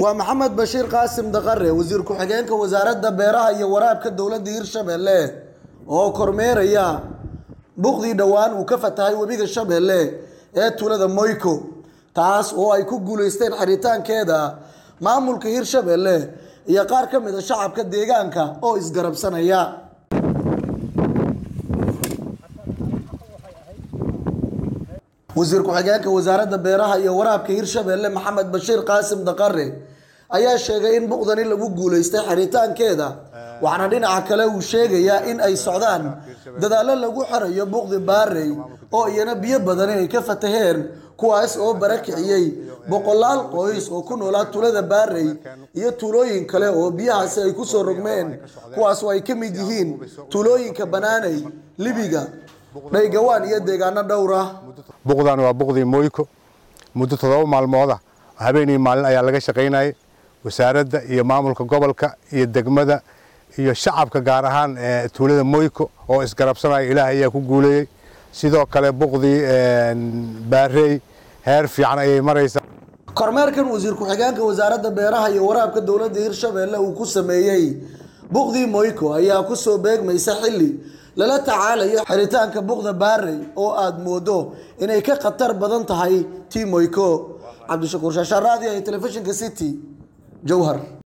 waa maxamed bashiir qaasim daqare wasiir ku-xigeenka wasaaradda beeraha iyo waraabka dowladda hirshabelle oo kormeeraya buqdii dhowaan uu ka fatahay webiga shabeelle ee tuulada moyko taas oo ay ku guuleysteen xiritaankeeda maamulka hirshabelle iyo qaar ka mid a shacabka deegaanka oo isgarabsanaya wasiir ku-xigeenka wasaaradda beeraha iyo waraabka hirshabelle maxamed bashiir qaasim daqare ayaa sheegay in buqdani lagu guuleystay xiritaankeeda waxaana dhinaca kale uu sheegayaa in ay socdaan dadaallo lagu xirayo buqdi baarey oo iyana biyo badani ay ka fataheen kuwaas oo barakiciyey boqolaal qoys oo ku noolaa tuulada baarey iyo tuulooyin kale oo biyahaasi ay kusoo rogmeen kuwaas oo ay ka mid yihiin tuulooyinka banaaney libiga dhaygawaan iyo deegaano dhowr ah buqdan waa buqdii moyko muddo toddoba maalmooda habeenii maalin ayaa laga shaqaynayay wasaaradda iyo maamulka gobolka iyo degmada iyo shacabka gaar ahaan tuulada moyko oo isgarabsanaya ilaah ayaa ku guuleeyey sidoo kale buqdii baarey heer fiican ayay maraysaa kormeerkan wasiir ku-xigeenka wasaaradda beeraha iyo waraabka dowladda hirshabelle uu ku sameeyey buqdii moyko ayaa kusoo beegmaysa xilli lala tacaalayo xiritaanka buqda baarey oo aada moodo inay ka khatar badan tahay tii moyko cabdishakuur shaashaan raadiyo iyo telefishinka city jowhar